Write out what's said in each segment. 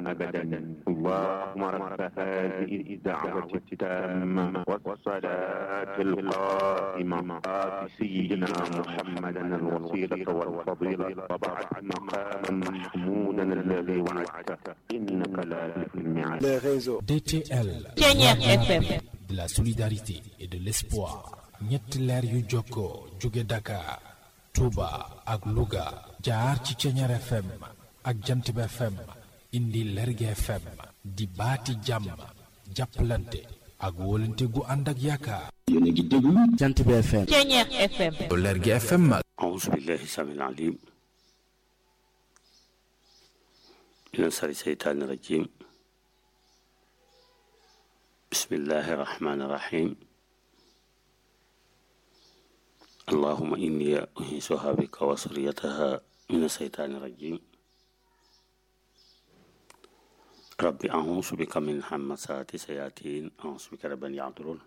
أبدا اللهم رب هذه الدعوة التامة والصلاة القائمة آت سيدنا محمدا الوسيلة والفضيلة وبعث مقاما محمودا الذي وعدته إنك لا تخلف الميعاد les réseaux. DTL, Ceñeex FM de la solidarité et de l'espoir. ñetti leer yu jokkoo jóge Dakar, Touba ak Louga jaar ci Ceñeer FM ak Jantib FM indi Lerge FM di baati jàmm jàppalante ak wóolante gu ànd ak yaakaar. yéen a ngi déglu Jant bi FM. Ceñeex FM Lerge FM أعوذ بالله السميع العليم من شر الشيطان الرجيم بسم الله الرحمن الرحيم اللهم إني أنيسها بك وسريتها من الشيطان الرجيم ربي أعوذ بك من همسات الشياطين أعوذ بك رب أن يحضرون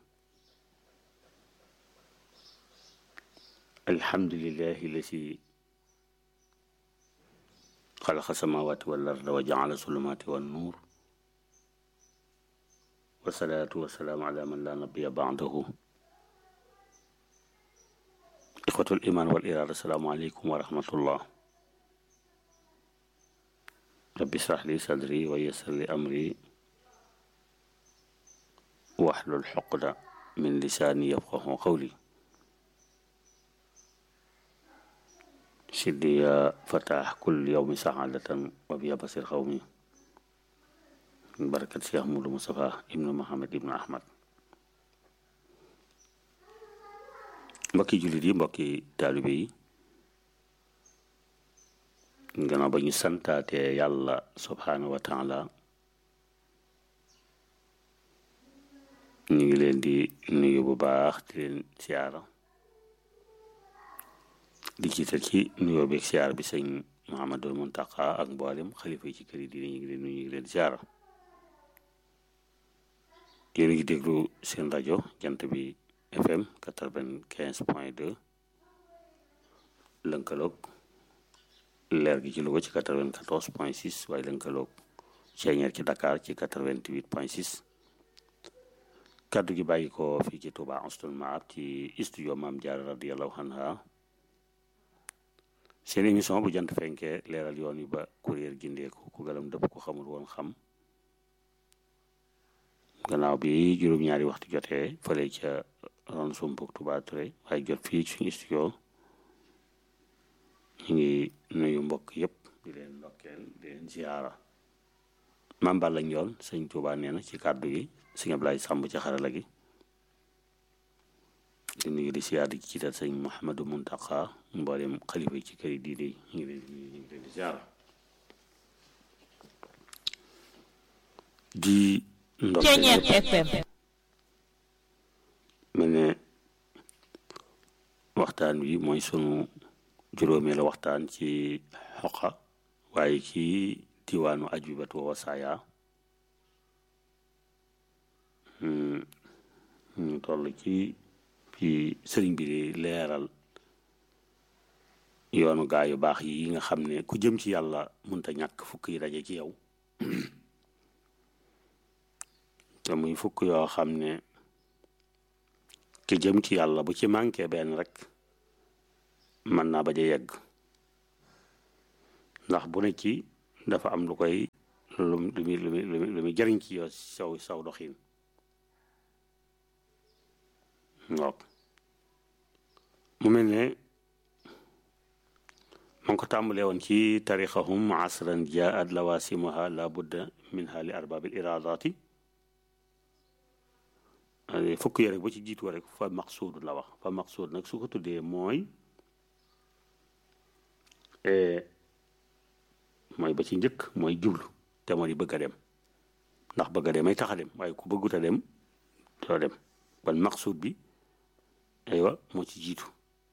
الحمد لله الذي خلق السماوات والأرض وجعل الظلمات والنور والصلاة والسلام على من لا نبي بعده إخوة الإيمان والإرادة السلام عليكم ورحمة الله رب اشرح لي صدري ويسر لي أمري واحلل حقدة من لساني يفقه قولي سيدي يا فتح كل يوم سعادة وبيا بصير قومي من بركة شيخ مولى مصطفى ابن محمد ابن أحمد mbokki jullit yi mbokki taalibe yi gannaaw ba ñu santaatee yàlla subhaanahu wa taala ñu ngi leen di nuyu bu baax di leen siyaara di jiital ci nuyoo beeg siyaar bi sëñ Muhammadul Muntaqa ak mboolem xalifa yi ci kër yi diine ñu ngi leen nuyu ñu ngi leen siyaara yéen a ngi déglu seen rajo jant bi FM quatre-vingt-quinze point deux lënkaloog leer gi ci Louga ci quatre-vingt-quatorze point six waaye lënkaloog Ceeñeer ci Dakar ci quatre-vingt-huit point six kaddu gi bàyyi ko fii ci Touba Anstoul Maab ci studio Maam Jaara radiyallahu anha seen émission bu jant fenkee leeral yoon wi ba kuréel gindeeku ku galam dëpp ku xamul woon xam gannaaw bi juróom-ñaari waxtu jotee fële ca ron sumpuk Touba Touré waaye jot fii ci suñu studio ñu ngi nuyu mbokk yëpp di leen ndokkeel di leen ziyaara maam Balla Njool sëñ Touba nee na ci kàddu gi sëñ Ablaye Sàmb ci xarala gi di nuyu di siyaar di ci ciital sëñ Mouhamadou Muntaqa mboolem xalifa yi ci kër yi diine yi ñu ngi leen di nuyu ñu ngi leen di ziyaara di ndokkeel Ceñeex ñëpp FM mel ne waxtaan wi mooy sunu juróomeelu waxtaan ci xoqa waaye ci diwaanu ajubatu wa wasaaya Hmm, ñu toll ci fi sëriñ bi di leeral yoonu gaa yu baax yi nga xam ne ku jëm ci yàlla mënta ñàkk fukk yi daje ci yow te muy fukk yoo xam ne ki jëm ci yàlla bu ci manqué benn rek mën naa bañ a yegg ndax bu ne ci dafa am lu koy lu mu lu muy lu muy lu muy jëriñ ci yow saw saw doxin waaw mu mel ne ma ngi ko tàmbalee woon ci tarixahum asran jaat lawasimuha la budda minha li arbabil iradati fukk yi rek ba ci jiitu rek fa maqsuud la wax fa maqsuud nag su ko tuddee mooy mooy ba ci njëkk mooy jublu te moo di bëgg a dem ndax bëgg a dem ay tax a dem waaye ku bëggut a dem doo dem ban maqsuud bi aywa moo ci jiitu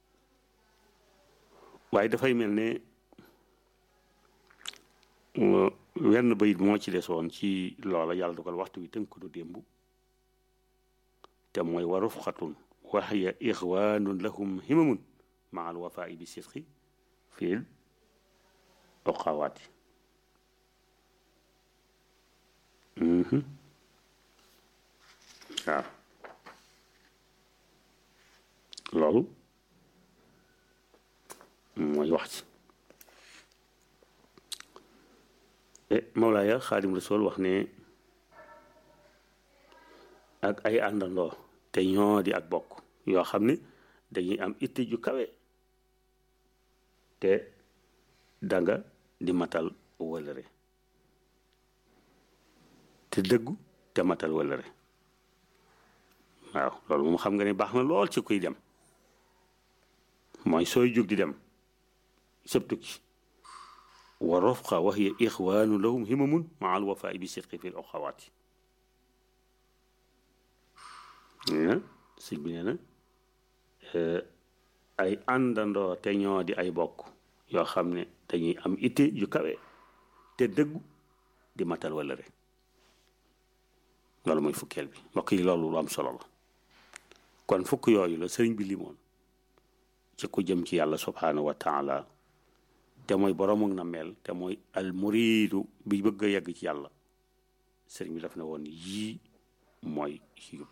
waaye dafay mel ne wenn bayit moo ci desoon ci loola yàlla dogal waxtu wi tënk du démb te mooy wa rufqatun wa hiya ixwaanun lahum himamun maa al wafaa'i bi sidqi fil oqawaati waaw loolu mooy wax ci e Mawlaaya Xaadim Rasul wax ne ak ay àndandoo te ñoo di ak bokk yoo xam ne dañuy am itte ju kawe te danga di matal wëlëre te dëggu te matal wëlëre waaw loolu moom xam nga ne baax na lool ci kuy dem mooy sooy jóg di dem sëb tukki wa rofqa wa hiya ixwaanu lahum himamun maa al wafaai bi sidqi fi l oxawaati nee na sëñ bi nee na ay àndandoo te ñoo di ay bokk yoo xam ne dañuy am itte yu kawe te dëggu di matal wala rek loolu mooy fukkeel bi mbokk yi loolu lu am solo la kon fukk yooyu la sëriñ bi limoon ci ku jëm ci yàlla subhaanahu wa taala te mooy boroomu na mel te mooy al muriidu bi bëgg a yegg ci yàlla sëriñ bi daf ne woon yii mooy yóbbu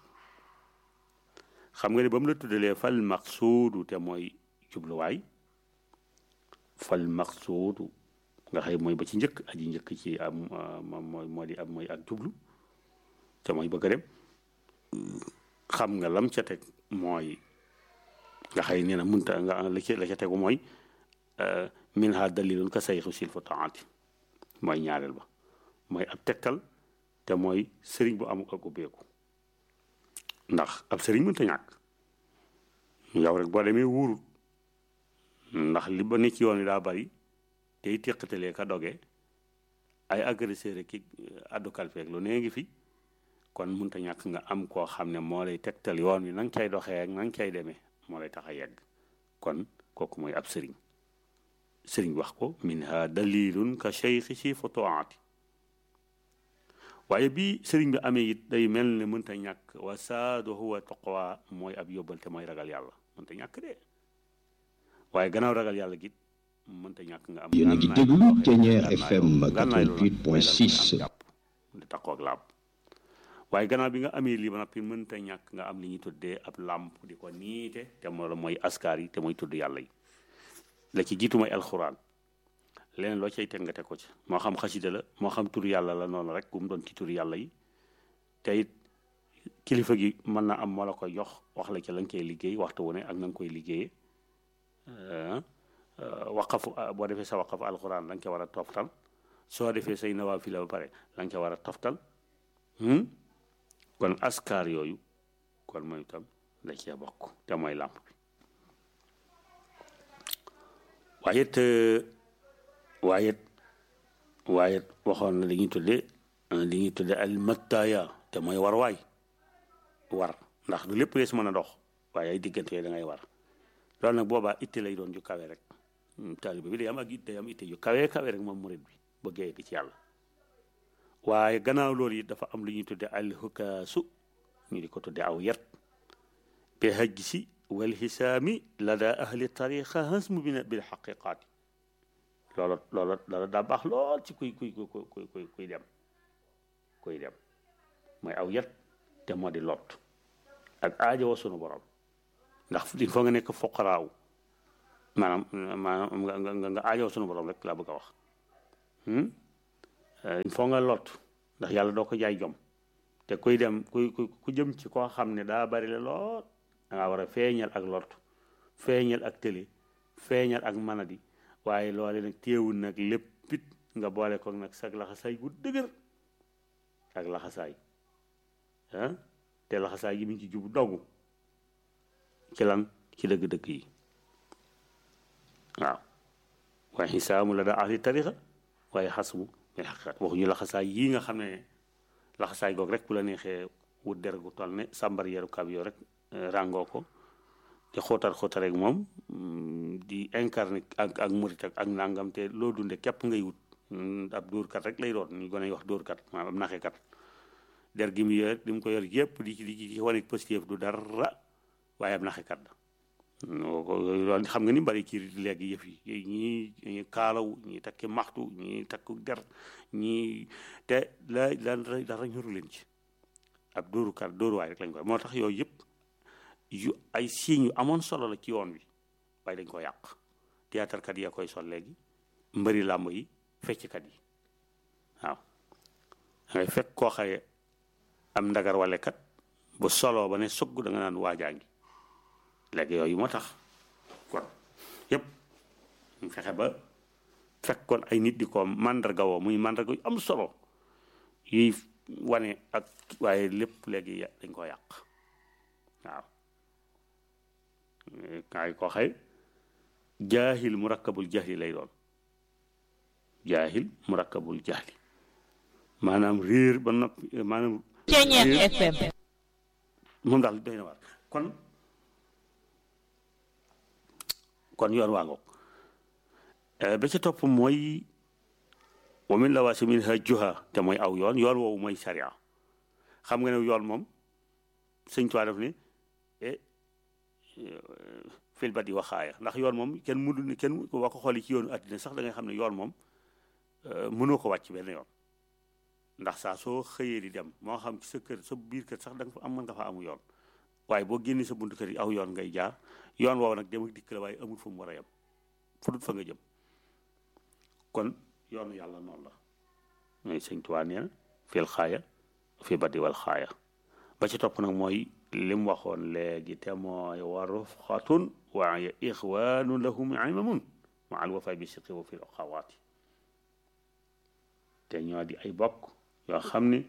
xam nga ne ba mu la tuddalee fal maqsuudu te mooy jubluwaay fal maqsuudu nga xëy mooy ba ci njëkk aji njëkk ci am mooy moo di am mooy ak jublu te mooy bëgg a dem xam nga lam ca teg mooy nga xëy nee na munta nga la ca la ca tegu mooy min ha dalilun ka sayxu sil fa taati mooy ñaareel ba mooy ab tegtal te mooy sëriñ bu amul ak ubbeeku ndax ab sëriñ mënta ñàkk yow rek boo demee wuurut ndax li ba ne ci yoon wi daa bari tey téqatalee ka doge ay agresseur ki addu kalfeeg lu nee ngi fi kon mënta ñàkk nga am koo xam ne moo lay tegtal yoon wi na nga cay doxee ak na nga cay demee moo lay tax a yegg kon kooku mooy ab sëriñ sëriñ wax ko minha dalilun ka cheikhi si fotoati waaye bii sëriñ bi amee it day mel ne mënta ñàkk wa saadu huwa taqwa mooy ab yóbbal te mooy ragal yàlla mënta ñàkk de waaye gannaaw ragal yàlla git mënta ñàkk nga am yéen a ngi déglu Thiéniere FM 88.6 jàpp di taqoo ak laab waaye gannaaw bi nga amee lii ba noppi mënta ñàkk nga am li ñuy tuddee ab làmp di ko niite te moo mooy askar yi te mooy tudd yàlla yi la ci jiitu mooy alxuraan leneen loo cay teg nga teg ko ci moo xam xasida la moo xam tur yàlla la noonu rek bu mu doon ci tur yàlla yi te it kilifa gi mën na am moo la koy jox wax la ci la nga koy liggéey waxtu wu ne ak na nga koy liggéeyee waqafu boo defee sa waqafu alxuraan la nga ca war a toftal soo defee say nawaafila ba pare la nga ca war a toftal kon askar yooyu kon mooy itam da cee bokk te mooy làmp bi waaye it waaye it waaye it waxoon na li ñuy tuddee li ñuy tuddee al mattaaya te mooy war waay war ndax du lépp lees mën a dox waaye ay diggante yooyu da ngay war loolu nag boobaa itte lay doon ju kawe rek taaliba bi day am ak it day am itte ju kawe kawe rek moom murid bi bëggee yegg ci yàlla waaye gannaaw loolu it dafa am lu ñuy tudde alxukaasu ñu di ko tudde aw yet bi hajj si wal xisaami lada ahli tariqa hasmu bi bil xaqiqaati loolu loolu loolu daa baax lool ci kuy kuy kuy kuy kuy dem kuy dem mooy aw yet te moo di lot ak aajo sunu borom ndax il faut nga nekk foqaraaw maanaam maanaam nga nga nga aajo sunu borom rek laa bëgg a wax il faut nga lot ndax yàlla doo ko jaay jom te kuy dem kuy ku jëm ci koo xam ne daa bari la lool da ngaa war a feeñal ak lot feeñal ak télé feeñal ak manadi waaye loole nag téewul nag léppit nga boole ko nag sag laxasaay gu dëgër ak laxasaay ah te laxasaay gi mi ngi ci jub dogu ci lan ci dëgg-dëgg yi waaw waaye xisaamu la daa ahli tarixa waaye xasmu mais xaqiqat waxuñu laxasaay yii nga xam ne laxasaay goog rek bu la neexee wut der gu toll ne sàmbar yeru kab yoo rek ràngoo ko di xóotar xóotar rek moom di incarné ak ak murit ak ak nangam te loo dunde képp ngay wut ab dóorkat rek lay doon ñu gën a wax dóorkat maanaam ab naxekat der gi mu yor di mu ko yor yëpp di ci di ci wane positif du dara waaye ab naxekat la loolu xam nga ni bari ci léegi yëf yi ñii ñii kaalaw ñii takki maxtu ñii takku der ñii te la la dara ñoru leen ci ab dóorukat dóoruwaay rek lañ koy moo tax yooyu yëpp yu ay signes yu amoon solo la ci yoon wi waaye dañ ko yàq théâtre kat yi koy sol léegi mbëri làmb yi fecckat yi waaw dangay fekk koo xaye am ndagar wale kat bu solo ba ne sugg da nga naan waajaa ngi léegi yooyu moo tax kon yëpp ñu fexe ba fekkoon ay nit di ko màndarga woo muy màndarga yu am solo yuy wane ak waaye lépp léegi dañ ko yàq waaw kaay ko xëy jaahil murakkabul jahli lay doon jaahil murakkabul jahli maanaam réer ba noppi maanaam Ceeñeer FM moom daal doy na waar kon kon yoon waa ngoog ba ca topp mooy wa min lawaasimin hajjuha te mooy aw yoon yoon woowu mooy sariya xam nga ne yoon moom sëñ Tuubaa def ne fil badi waxaaya ndax yoon moom kenn mënu ne kenn boo ko xoolee ci yoonu àddina sax da ngay xam ne yoon moom mënoo ko wàcc benn yoon ndax saa soo xëyee di dem moo xam ci sa kër sa biir kër sax da nga fa am mën nga fa amu yoon waaye boo génnee sa buntu kër yi aw yoon ngay jaar yoon woowu nag dem ak dikk la waaye amul fu mu war a yem fu dut fa nga jëm kon yoonu yàlla noonu la mooy sëñ Tuubaa nee na fil xaaya fi badi wal xaaya ba ci topp nag mooy lim waxoon léegi te mooy wa rufqatun wa ixwaanu lahum imamun ma al wafa bi siqi wa fi xawaati te ñoo di ay bokk yoo xam ni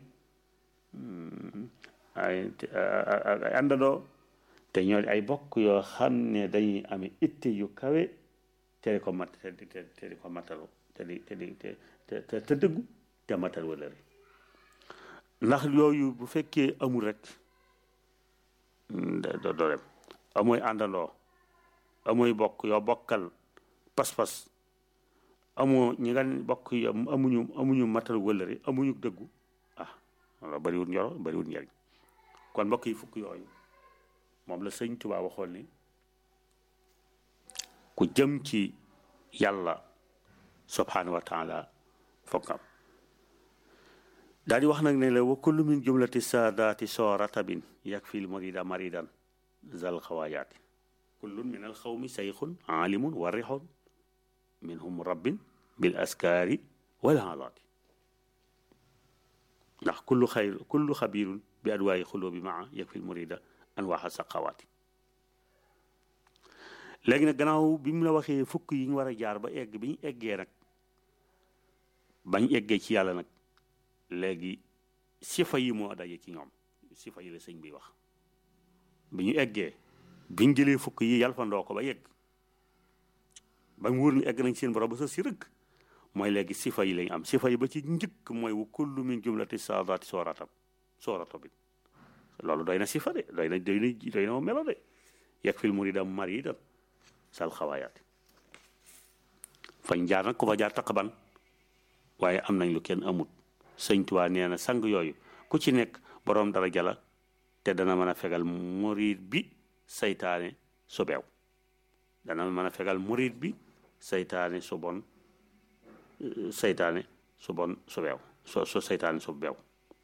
ay ay àndandoo te ñoo di ay bokk yoo xam ne dañuy amee itte yu kawe te di ko mat te di te di ko matalu te di te di te te te dëggu te matal wala rek ndax yooyu bu fekkee amul rek doo doo dem amooy àndandoo amooy bokk yoo bokkal pas-pas amoo ñi nga bokk yi amuñu amuñu matal wëllëre amuñu dëggu ah wala bariwul njoro bariwul njariñ kon mbokk yi fukk yooyu moom la sëñ Tuubaa waxoon ni ku jëm ci yàlla subhanahu wa taala fokk am daal di wax nag ne la wa kullu min jumlati saadaati soo ratabin yakfi l murida maridan zal xawaayaati kullun min al xawmi sayxun aalimun warixun minhum rabbin bil askaari wal haalaati ndax kullu xayr kullu xabirun bi adwaayi xulóobi maa yakfi l murida anwaaxa saqawaati léegi nag gannaaw bi mu la waxee fukk yi ñu war a jaar ba egg bi ñu eggee nag bañ eggee ci yàlla nag léegi sifa yi moo daje ci ñoom sifa yi la sëñ bi wax bi ñu eggee biñ jëlee fukk yi yalfandoo ko ba yegg ba mu wóor ni egg nañ seen borom ba sa si rëkk mooy léegi sifa yi lañ am sifa yi ba ci njëkk mooy wa kullu min jumlati saadaati sooratam soorato bi loolu doy na sifa de doy na doy na doy na melo de yegg fil murida maridan sal xawaayaati fañ jaar nag ku fa jaar taqaban waaye am nañ lu kenn amut sëñ Tuubaa nee na sang yooyu ku ci nekk boroom daraja la te dana mën a fegal murid bi saytaane su beew dana mën a fegal murid bi saytaane su bon saytaane su bon su beew so su saytaane su beew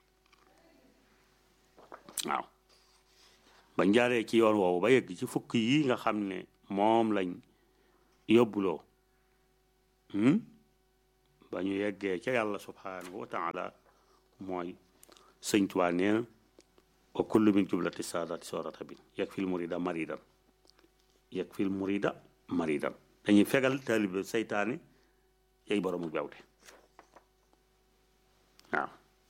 waaw ba njaaree ci yoon woowu ba yegg ci fukk yi nga xam ne moom lañ yóbbuloo ba ñu yeggee ca yàlla subhanahu wa taala mooy sëñ Tuubaa nee na wa kullu min jublati saadaati soorata bi yeg fil murida maridan yeg fil murida maridan dañuy fegal taalibe saytaane yay boroomu bewte waaw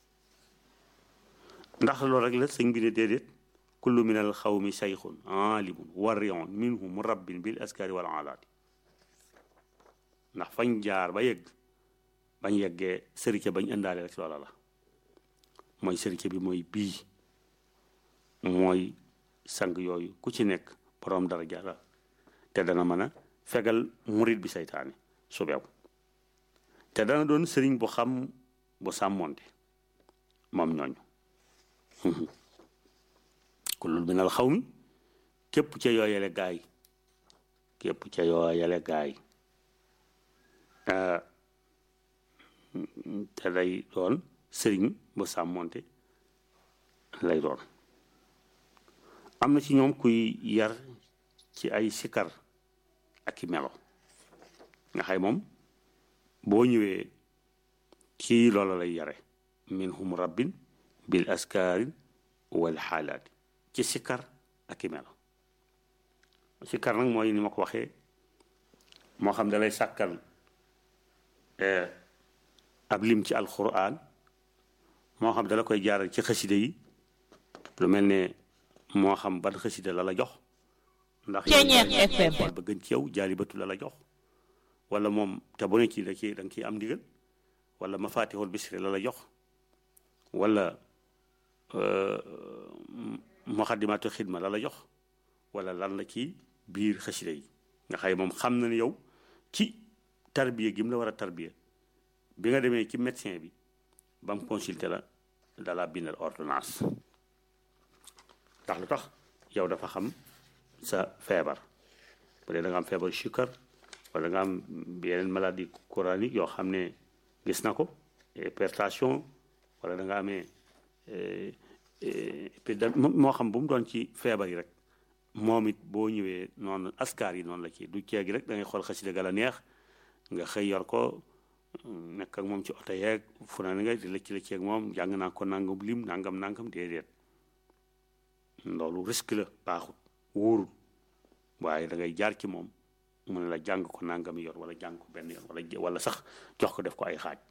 ndax loolu rek la sëñ bi ne déedéet kullu min al xawmi sayxun aalimun warion minhum rabbin bil askari wal alaati ndax fañ jaar ba yegg bañ yeggee sërite bañ indaale rek loola la mooy sërite bi mooy bii mooy sang yooyu ku ci nekk boroom daraja la te dana mën a fegal murit bi saytaane su beew te dana doon sëriñ bu xam bu sàmmonte moom ñooñu kullul minal xaw mi képp ca yooyele gaay képp ca yoo yale gaay te lay doon sëriñ bu sàmmonte lay doon am na ci ñoom kuy yar ci ay sikar ak i melo nga xay moom boo ñëwee ci loola lay yare minhum rabbin bil askaarin wal xaalaati ci sikar ak i melo sikar nag mooy ni ma ko waxee moo xam da lay sàkkal ab lim ci alquran moo xam dala koy jaaral ci xaside yi lu mel ne moo xam ban xaside la la jox ndax xool ba gën ci yow jaalibatu la la jox wala moom te bu ne ci da ci da nga ciy am ndigal wala mafatihul bisri la la jox wala muqaddimatu xidma la la jox wala lan la ci biir xaside yi nga xëy moom xam na ne yow ci tarbiya gi mu la war a tarbiya bi nga demee ci médecin bi ba mu consulté la dala bindal ordonnance ndax lu tax yow dafa xam sa feebar bu dee da nga am feebar sukkar wala nga am yeneen maladie coranique yoo xam ne gis na ko hypertension wala da nga amee moo xam bu mu doon ci feebar yi rek moom it boo ñëwee noonu askar yi noonu la ci du ceegi rek da ngay xool xasida ga la neex nga xëy yor ko nekk ak moom ci oto yeeg fu na nga di lëcc lëcc ak moom jàng naa ko nangam lim nangam nangam déedéet loolu risque la baaxut wóorul waaye da ngay jaar ci moom mu ne la jàng ko nangam yor wala jàng ko benn yoon wala wala sax jox ko def ko ay xaaj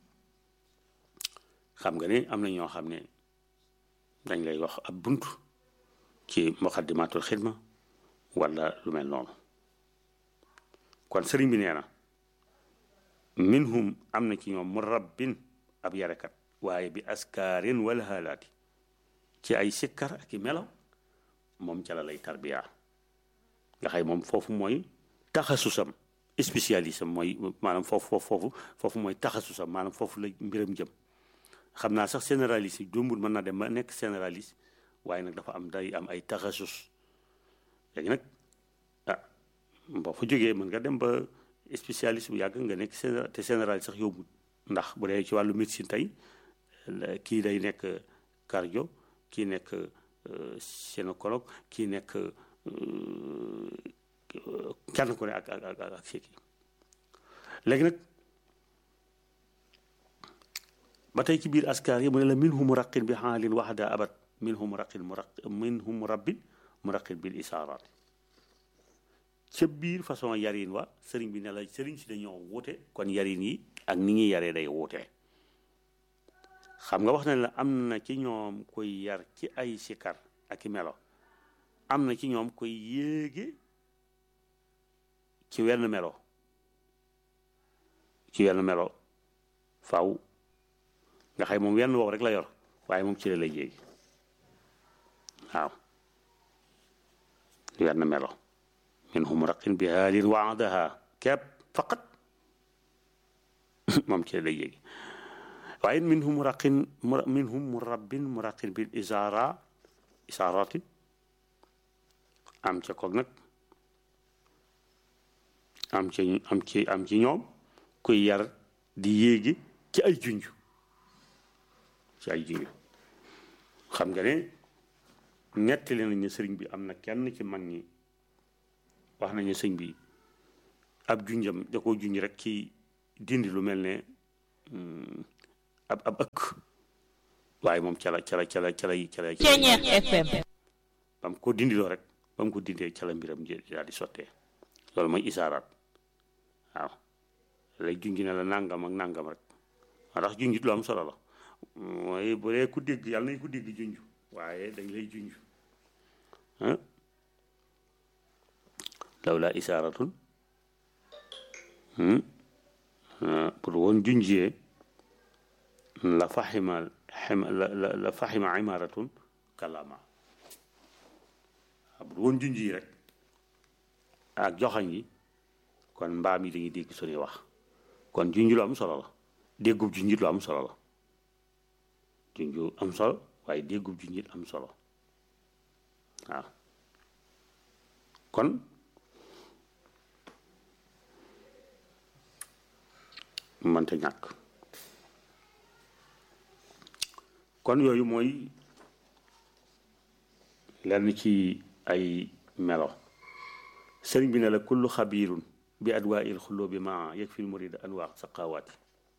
xam nga ne am na ñoo xam ne dañ lay wax ab bunt ci muqaddimatul xidma wala lu mel noonu kon sëriñ bi nee na minhum am na ci ñoom mu rabbin ab yarekat waaye bi askaarin wala haalaati ci ay sikkar ak i melaw moom ca la lay tarbiya nga xay moom foofu mooy taxasusam spécialisme mooy maanaam foofu foofu foofu foofu mooy taxasusam maanaam foofu la mbiram jëm xam naa sax généraliste yi jombul mën naa dem ba nekk généraliste waaye nag dafa am day am ay taxasus léegi nag ah boo fa jógee mën nga dem ba spécialiste bu yàgg nga nekk te général sax yombul ndax bu dee ci wàllu médecine tey kii day nekk cardio kii nekk gynécologue kii nekk kenn ku ne ak ak ak ak kii léegi nag ba tey ci biir askar yi mu ne la minhum muraqin bi xaalin waxda abat minhum muraqin muraq minhum murabbin muraqin bil isaaraat ca biir façon yarin wa sëriñ bi ne la sëriñ si dañoo wuute kon yarin yi ak ni ñuy yaree day wuute xam nga wax na la am na ci ñoom koy yar ci ay sikar ak i melo am na ci ñoom koy yéege ci wenn melo ci wenn melo faw nga xay moom wenn wow rek la yor waaye moom ci la lay yéegi waaw wenn melo minhum raqin bi haalin waadaha kepp faqat moom ci la lay yéegi waaye minhum muraqin minhum murabbin muraqin bil isaara isaarati am ca koog nag am ci am ci am ci ñoom kuy yar di yéegi ci ay junj ci ay junj xam nga ne nettali nañu sëriñ bi am na kenn ci mag ñi wax nañu sëñ bi ab junjam da koo junj rek ci dindi lu mel ne ab ab ëkk waaye moom cala cala cala cala cala Ceeñeex FM ba mu ko dindiloo rek ba mu ko dindee cala mbiram daal di sottee loolu mooy isaaraat waaw lay junj ne la nangam ak nangam rek moo tax junjit lu am solo la mooy bu dee ku dégg yàlla nañ ko dégg junj waaye dañ lay junj ah lawla isaaratun pour woon junjee la faxima xima la la la faxima imaaratun kalama bu woon junj yi rek ak joxañ yi kon mbaam yi dañuy dégg suñuy wax kon junj lu am solo la déggub junj lu am solo la junj am solo waaye déggub junj am solo waaw kon mënta ñàkk kon yooyu mooy lenn ci ay melo sëriñ bi ne la kullu xabiirun bi adwaa il xulloo bi ma yeg fil murida anwaa saqawaati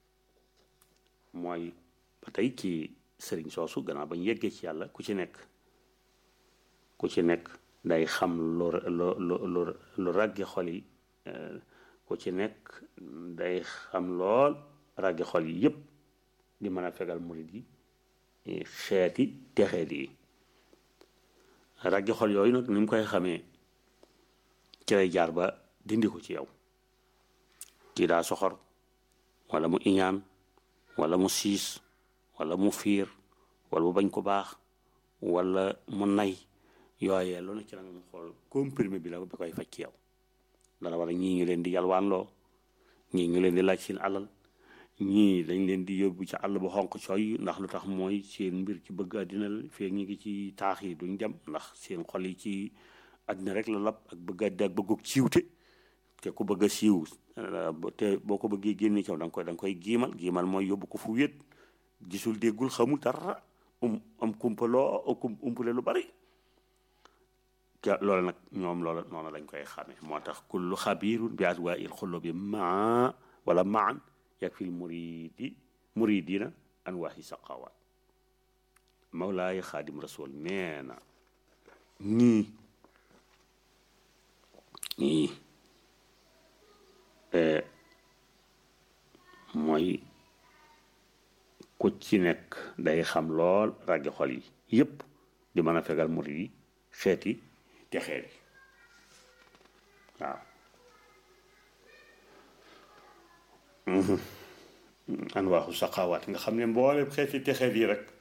mooy ba tey ci sëriñ soosu gannaaw bañ yeggee ci yàlla ku ci nekk ku ci nekk day xam lu lu lu lu ràgge xol yi ku ci nekk day xam lool ràgge xol yi yépp di mën a fegal murid yi xeeti texeet yi ràgge xol yooyu nag ni mu koy xamee ci lay jaar ba dindi ko ci yow kii daa soxor wala mu iñaan wala mu siis wala mu fiir wala mu bañ ko baax wala mu nay yooyee lu ne ci la nga xool comprimé bi la bi koy faj ci yow dana war a ñii ñu leen di yalwaanloo ñii ñu leen di laaj seen alal ñii dañ leen di yóbbu ci àll bu xonq cooy ndax lu tax mooy seen mbir ci bëgg àddina la feeg ñi ngi ci taax yi duñ dem ndax seen xol yi ci àddina rek la lab ak bëgg àddina ak bëggug siiwte te ku bëgg a siiw te boo ko bëggee génne caw da nga koy da nga koy giimal giimal mooy yóbbu ko fu wéet gisul déggul xamul dara um am kumpaloo umpale lu bari te loolu nag ñoom loolu noonu lañ koy xamee moo tax kullu xabirun bi adwaa il xullo bi maa wala maan yak fil muridi muridina anwaahi saqawaat mawlaay xaadim rasul nee na ñii ñii mooy ku ci nekk day xam lool ràggi xol yi yépp di mën a fegal murid yi xeeti te xeet yi waaw anwaaxu saqaawaat nga xam ne mboolem xeeti te xeet yi rek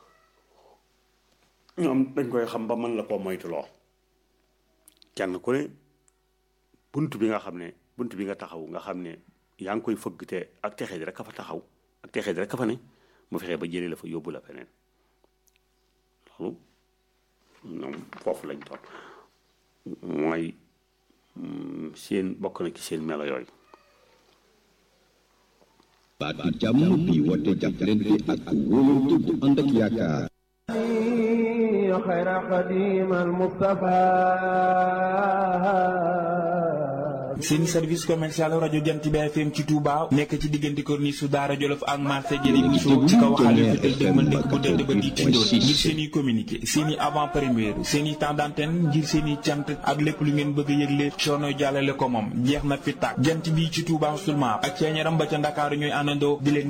ñoom dañ koy xam ba mën la koo moytuloo kenn ku ne bunt bi nga xam ne bunt bi nga taxaw nga xam ne yaa ngi koy fëgg te ak texee di rek ka fa taxaw ak texee di rek ka fa ne mu fexee ba jëlee la fa yóbbu la feneen loolu ñoom foofu lañ toll mooy seen bokk na ci seen melo yooyu baatu jàmm bi woote jàppalante ak wóolante bu ànd ak yaakaar خير قديم المصطفى seen service commercial rajo Jant bi FM ci Touba nekk ci diggante corniche su Daara Jolof ak marché Jëri Bousso ci kaw xale fi tey dëgmal dëkk bu tedd ba di tindoon ngir seen i communiqué seen i avant première seen i temps d'antenne ngir seen i cant ak lépp lu ngeen bëgg a yëgle coono jàllale ko moom jeex na fi tàkk jant bi ci Touba seulement ak ceeñaram ba ca Ndakaaru ñooy àndandoo di leen